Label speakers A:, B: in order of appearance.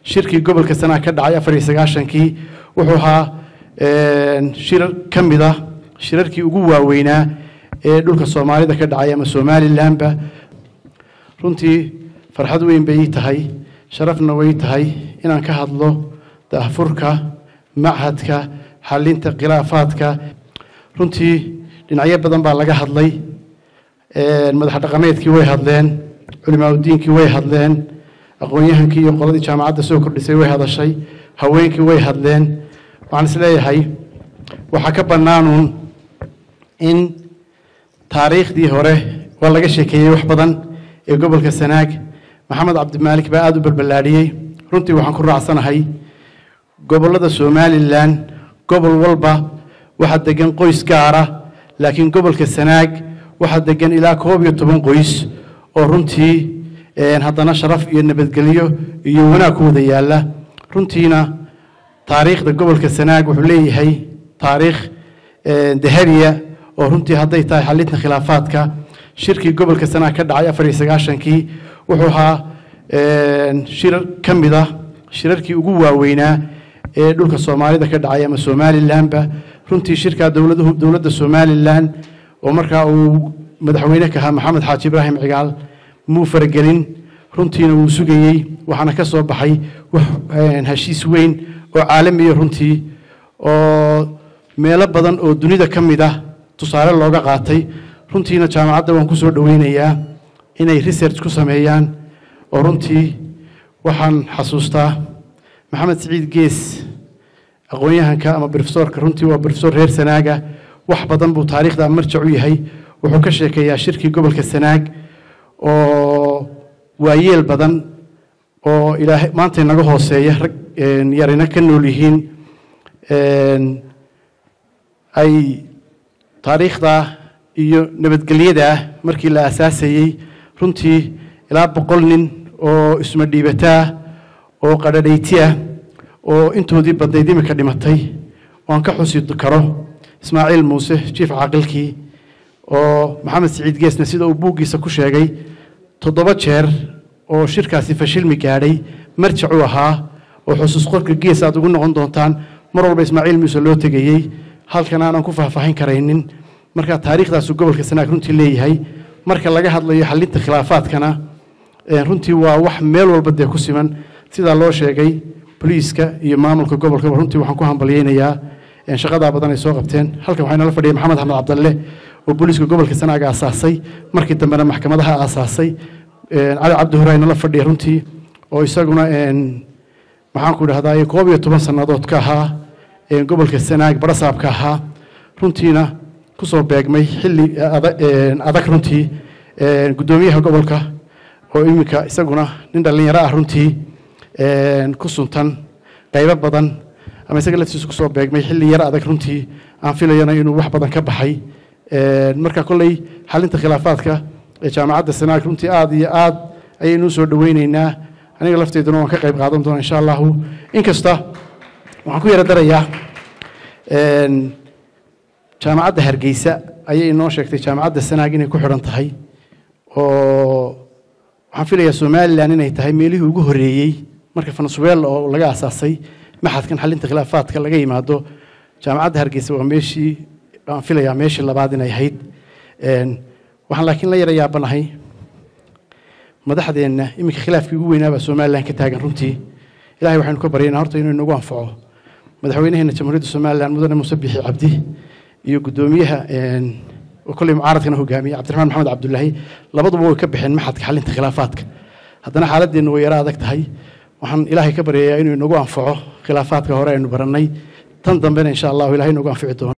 A: shirkii gobolka sanaa ka dhacay afar iyo sagaashankii wuxuu ahaa shirar ka mid ah shirarkii ugu waaweynaa ee dhulka soomaalida ka dhacay ama somalilanba runtii farxad weyn bay ii tahay sharafna way tahay inaan ka hadlo daahfurka machadka xalinta khilaafaadka runtii dhinacyo badan baa laga hadlay madax dhaqameedkii way hadleen culimaauddiinkii way hadleen aqoon-yahankii iyo qoladii jaamacadda soo kordhisay way hadashay haweenkii way hadleen waxaan is leeyahay waxaa ka bannaanuun in taariikhdii hore waa laga sheekeeyey wax badan ee gobolka sanaag maxamed cabdimaalik baa aada u balballaadhiyey runtii waxaan ku raacsanahay gobollada somalilan gobol walba waxaa degan qoys gaara laakiin gobolka sanaag waxaa degan ilaa koob iyo toban qoys oo runtii haddana sharaf iyo nabadgelyo iyo wanaag ku wada yaalla runtiina taariikhda gobolka sanaag wuxuu leeyahay taariikh dahabiya oo runtii hadday tahay xalinta khilaafaadka shirkii gobolka sanaag ka dhacay afar iyo sagaashankii wuxuu ahaa shirar ka mid ah shirarkii ugu waaweynaa ee dhulka soomaalida ka dhacay ama somalilanba runtii shirkaa dowladda somalilan oo markaa uu madaxweyne ka ahaa maxamed xaaji ibraahim cigaal muu faragelin runtiina wuu sugayey waxaana ka soo baxay heshiis weyn oo caalamiya runtii oo meelo badan oo dunida ka mid ah tusaale looga qaatay runtiina jaamacadda waan ku soo dhoweynayaa inay research ku sameeyaan oo runtii waxaan xasuustaa maxamed siciid gees aqoon-yahanka ama brofesorka runtii waa brofesor reer sanaaga wax badan buu taariikhda marjac u yahay wuxuu ka sheekeeyaa shirkii gobolka sanaag oo waayeel badan oo ilaahay maanta inaga hooseeya rag yarina ka nool yihiin ay taariikhda iyo nabadgelyada markii la aasaasayey runtii ilaa boqol nin oo isma dhiibataa oo qadhadhaytiah oo intoodii badnayd imika dhimatay oo aan ka xusi karo ismaaciil muuse jiif caaqilkii oo maxamed siciid geesna sida uu buuggiisa ku sheegay toddoba jeer oo shirkaasi fashilmi gaadhay marjac u ahaa oo xusuus qorka gees aad ugu noqon doontaan mar walba ismaaciil muuse loo tegayey halkan aanan ku faahfaahin karaynin marka taariikhdaasu gobolka sanaag runtii leeyahay marka laga hadlayo xalinta khilaafaadkana runtii waa wax meel walba dee ku siman sidaa loo sheegay boliiska iyo maamulka gobolkaba runtii waxaan ku hambalyeynayaa shaqadaa badan ay soo qabteen halkan waxaa inala fadhiya maxamed axmed cabdalle oo booliiska gobolka sanaaga aasaasay markii dambena maxkamadaha aasaasay cali cabdi hore aynala fadhiya runtii oo isaguna maxaan ku dhahdaa koob iyo toban sannadood ka ahaa gobolka sanaag barasaabka ahaa runtiina kusoo beegmay xilli adag runtii guddoomiyaha gobolka oo iminka isaguna nin dhallinyaro ah runtii ku suntan qaybo badan ama isaga laftiisu kusoo beegmay xilli yaro adag runtii aan filayana inuu wax badan ka baxay marka kolley xalinta khilaafaadka ee jaamacadda sanaag runtii aada iyo aad ayaynu usoo dhoweyneynaa aniga lafteeduna waan ka qayb qaadan doona insha allahu inkasta waxaan ku yaro darayaa jaamacadda hargeysa ayay inoo sheegtay jaamacadda sanaag inay ku xidhan tahay oo waxaan filayaa somalilan inay tahay meelihii ugu horreeyey marka venezuela oo laga aasaasay maxadkan xalinta khilaafaadka laga yimaado jaamacadda hargeysa waa meeshii aan filayaa meeshii labaad inay ahayd waxaan laakiin la yara yaabanahay madaxdeenna iminka khilaafkii ugu weynaabaa somalilan ka taagan runtii ilahay waxaynu ka baryaynaa horta inuu inagu anfaco madaxweynaheena jamhuuriyadda somalilan mudane muuse bixi cabdi iyo guddoomiyaha oo kolley mucaaradkana hogaamiye cabdiraxmaan maxamed cabdulaahi labaduba way ka baxeen maxadka xalinta khilaafaadka haddana xaaladeennu way yaro adag tahay waxaan ilaahay ka baryayaa inuu inagu anfaco khilaafaadka hore aynu barannay tan dambena insha allahu ilahay inagu anfici doono